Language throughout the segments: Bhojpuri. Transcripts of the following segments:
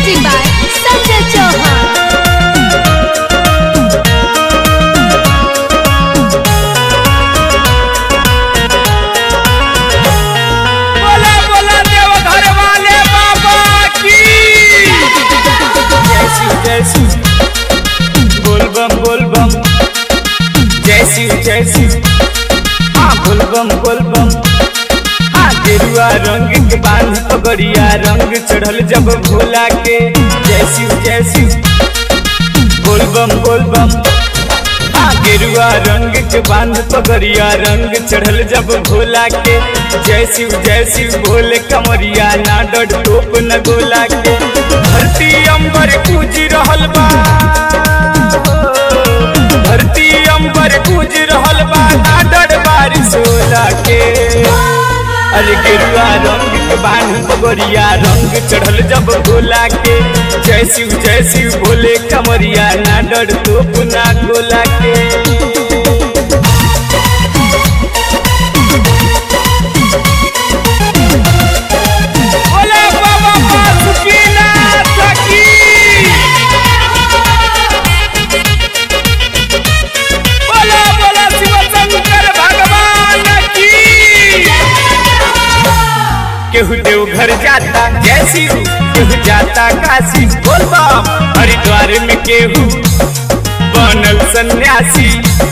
Music by Sanjay Chauhan. बोला बोला देव घर वाले बाबा की जय शिव जय शिव बोल बम बोल बम जय शिव जय शिव हाँ बोल बम बोल बम हाँ गेरुआ रंग के बांध पगड़िया रंग चढ़ल जब भोला के जय शिव जय शिव बोल बम बोल बम हाँ गेरुआ रंग के बांध पगड़िया रंग चढ़ल जब भोला के जय शिव जय शिव भोले कमरिया ना डर टोप न गोला के धरती अंबर पूज रहल बा धरती अंबर पूज रहल बा ना डर बारिश होला के अरे गेरुआ रंग के बांध पगड़िया रंग चढ़ल जब गोला के जय शिव जय शिव भोले कमरिया ना डर तोप ना गोला के बोला बाबा बासुकीनाथ की बोला बोला शिव शंकर भगवान की केहू देवघर जाता जय शिव केहू जाता काशी बोल बम हरिद्वार में केहू बनल सन्यासी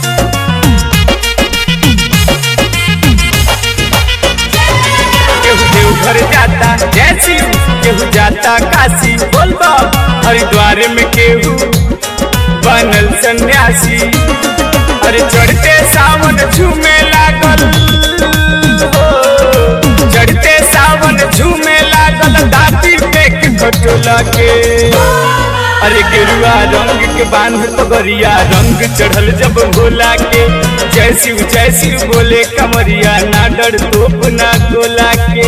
केहू देवघर जाता जय शिव केहू जाता काशी बोल बम हरिद्वार में केहू बनल सन्यासी अरे चढ़ते सावन झूमे लागल हो चढ़ते सावन झूमे लागल दाती पे के खटोला के अरे गेरुआ रंग के बांध पगरिया रंग चढ़ल जब भोला के जय शिव जय शिव बोले कमरिया ना डर तोप ना गोला के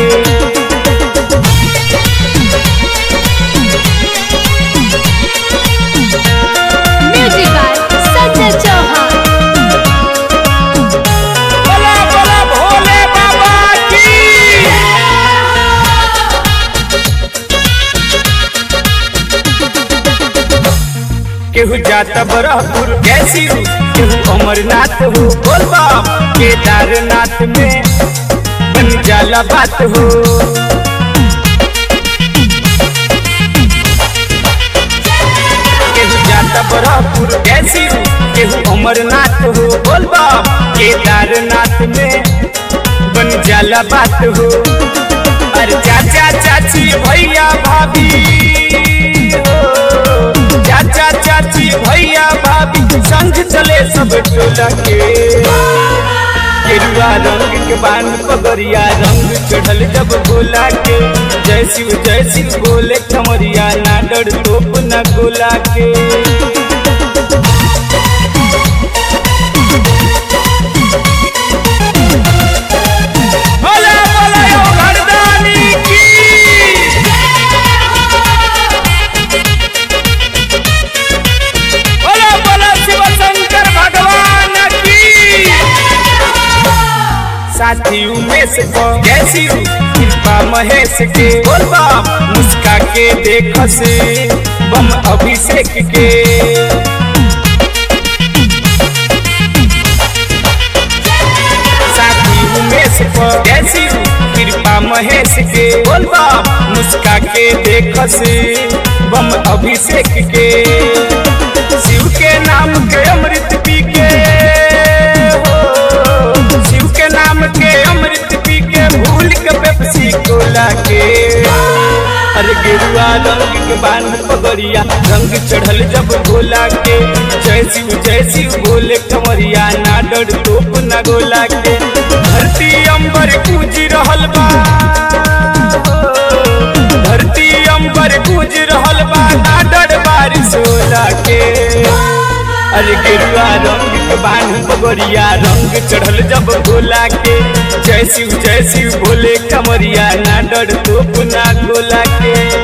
Music by Sanjay Chauhan. बोला बोला भोले बाबा की केहू जाता बरहपुर कैसी हो केहू अमरनाथ हो बोल बम केदारनाथ में बन जाला बात हो केहू जाता बरहपुर कैसी हो केहू अमरनाथ हो बोल बम केदारनाथ में बन जाला बात हो अरे चाचा चाची भैया भाभी हो चाचा चाची भैया भाभी संग चले सब टोला के गेरुआ रंग के बांध पगड़िया रंग चढ़ल जब गोला के जय शिव जय शिव बोले कमरिया ना डर तोप ना गोला के बोला बोला यो घरदानी की बोला बोला शिव शंकर भगवान की साथी उमेश को जैसी कृपा महेश के बोल बम मुस्का के देख से बम अभिषेक के साथी उमेश को जैसी कृपा महेश के बोल बम मुस्का के देख से बम अभिषेक के शिव के नाम के अमृत पी के हो शिव के नाम के अमृत पी के भूल के पेप्सी कोला के अरे गेरुआ रंग के बांध पगड़िया रंग चढ़ल जब भोला के जय शिव जय शिव बोले कमरिया ना डर तोप ना गोला के धरती अंबर पूज रहल बा धरती अंबर पूज रहल बा ना डर बारिश होला के अरे गेरुआ रंग के बांध पगड़िया रंग चढ़ल जब गोला के जय शिव जय शिव बोले कमरिया ना डर तोप ना गोला के